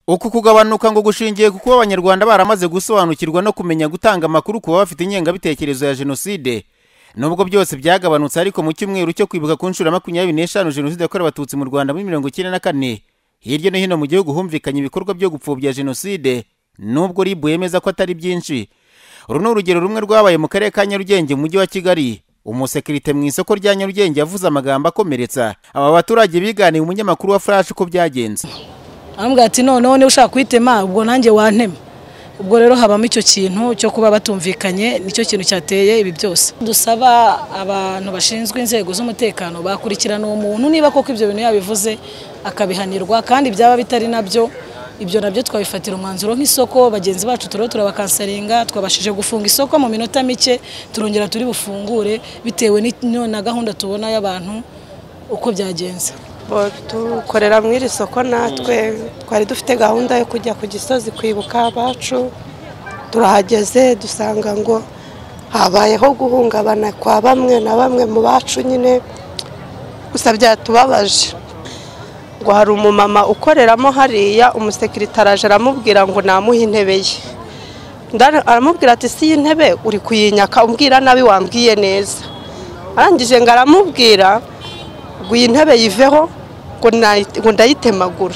uku kugabanuka ngo gushingiye ku kuba abanyarwanda baramaze gusobanukirwa no kumenya gutanga amakuru ku baba bafite ingengabitekerezo ya jenoside nubwo byose byagabanutse ariko mu cyumweru cyo kwibuka ku nshuro ya makumyabiri n'eshanu jenoside yakorewe abatutsi mu rwanda muri mirongo icyenda na kane hirya no hino mu gihugu humvikanye ibikorwa byo gupfobya jenoside nubwo ribu yemeza ko atari byinshi uru ni urugero rumwe rwabaye mu karere ka nyarugenge mu mujyi wa kigali umusekirite mu isoko rya nyarugenge yavuze amagambo akomeretsa aba baturage biganiye umunyamakuru wa flash ko byagenze arambwira ati noneho niba ushaka kuhitema ubwo nanjye wantema ubwo rero habamo icyo kintu cyo kuba batumvikanye nicyo kintu cyateye ibi byose dusaba abantu bashinzwe inzego z'umutekano bakurikirana uwo muntu niba koko ibyo bintu yabivuze akabihanirwa kandi byaba bitari nabyo ibyo nabyo twabifatira umwanzuro nk'isoko bagenzi bacu turiho turabakansaringa twabashije gufunga isoko mu minota mike turongera turi bufungure bitewe n'iyo na gahunda tubona y'abantu uko byagenze dukorera muri iri soko natwe twari dufite gahunda yo kujya ku gisozi kwibuka abacu turahageze dusanga ngo habayeho guhungabana kwa bamwe na bamwe mu bacu nyine gusa byatubabaje ngo hari umumama ukoreramo hariya umusekirite araje aramubwira ngo namuhe intebe ye aramubwira ati si iyi ntebe uri kuyinyaka umbwira nabi wambwiye neza arangije ngo aramubwira ngo iyi ntebe yiveho ngo ndayitemagura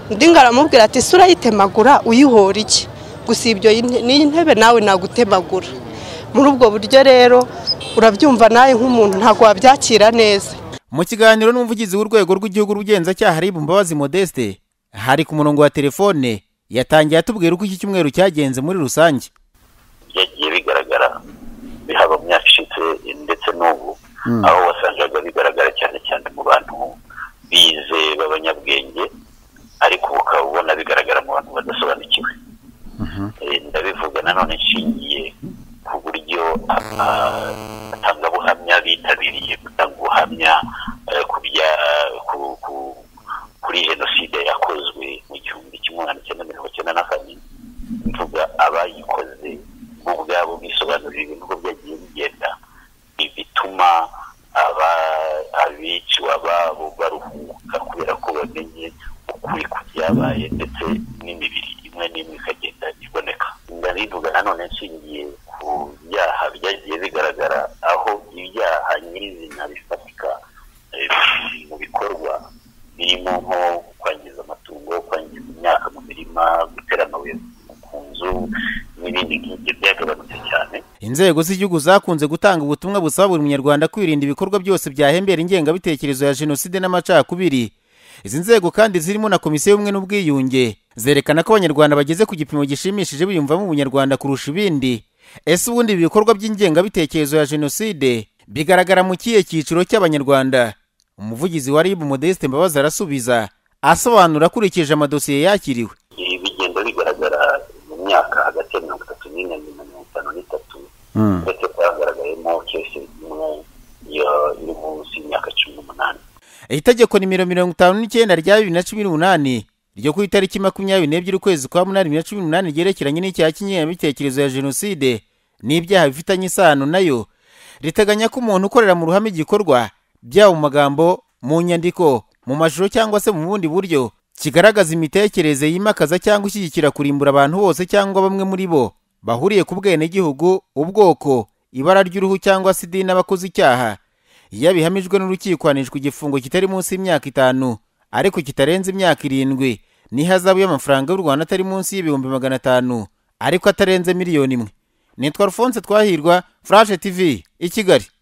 undi ngo aramubwira ati si urayitemagura uyihora iki gusa ibyo n'iyi ntebe nawe nagutemagura muri ubwo buryo rero urabyumva nawe nk'umuntu ntabwo wabyakira neza mu kiganiro n'umuvugizi w'urwego rw'igihugu rugenzacyaha ribu mbabazi modeste hari ku murongo wa telefone yatangiye atubwira uko iki cyumweru cyagenze muri rusange byagiye bigaragara bihaba mu myaka ishize ndetse n'ubu aho wasangaga bigaragara cyane cyane mu bantu bize b'abanyabwenge ariko ukaba ubona bigaragara mu bantu badasobanukiwe ndabivuga nanone nshingiye ku buryo abatangabuhamya bitabiriye gutanga ubuhamya kuri jenoside yakozwe mu gihumbi kimwe magana cyenda mirongo icyenda na kane mvuga abayikoze bo ubwabo bisobanurira ibintu uko byagiye bigenda bituma abiciwe ababo baruhuka kubera ko bamenye ukuri ku byabaye ndetse n'imibiri imwe n'imwe ikagenda iboneka ndabivuga nanone nshingiye ku byaha byagiye bigaragara aho ibyaha nyirizina bifatika mu bikorwa birimo nko kwangiza amatungo kwangiza imyaka mu mirima gutera amabuye ku nzu n'ibindi ngibyo byagabanutse cyane inzego z'igihugu zakunze gutanga ubutumwa busaba buri munyarwanda kwirinda ibikorwa byose byahembera ingengabitekerezo ya jenoside n'amacakubiri izi nzego kandi zirimo na komisiyo y'ubumwe n'ubwiyunge zerekana ko abanyarwanda bageze ku gipimo gishimishije biyumvamo ubunyarwanda kurusha ibindi ese ubundi ibi bikorwa by'ingengabitekerezo ya jenoside bigaragara mu kihe cyiciro cy'abanyarwanda umuvugizi wa ribu modeste mbabazi arasubiza asobanura akurikije amadosiye yakiriwe ibi bigenda bigaragara mu myaka hagati ya mirongo itatu n'ine na mirongo itanu n'itatu ndetse byagaragayemo kese imwe iri munsi y'imyaka cumi n'umunani itegeko nimero mirongo itanu n'icyenda rya bibiri na cumi n'umunani ryo ku itariki makumyabiri n'ebyiri ukwezi kwa munani bibiri na cumi n'umunani ryerekeranye n'icyaha cy'ingengabitekerezo ya jenoside n'ibyaha bifitanye isano nayo riteganya ko umuntu ukorera mu ruhame igikorwa byaba mu magambo mu nyandiko mu mashusho cyangwa se mu bundi buryo kigaragaza imitekerereze yimakaza cyangwa ishyigikira kurimbura abantu bose cyangwa bamwe muri bo bahuriye ku bwenegihugu ubwoko ibara ry'uruhu cyangwa se idini n'abakoze icyaha iyo bihamijwe n'urukiko hanishwa igifungo kitari munsi y'imyaka itanu ariko kitarenze imyaka irindwi n'ihazabu y'amafaranga y'u rwanda atari munsi y'ibihumbi magana atanu ariko atarenze miliyoni imwe nitwa alphonse twahirwa furashe tv i kigali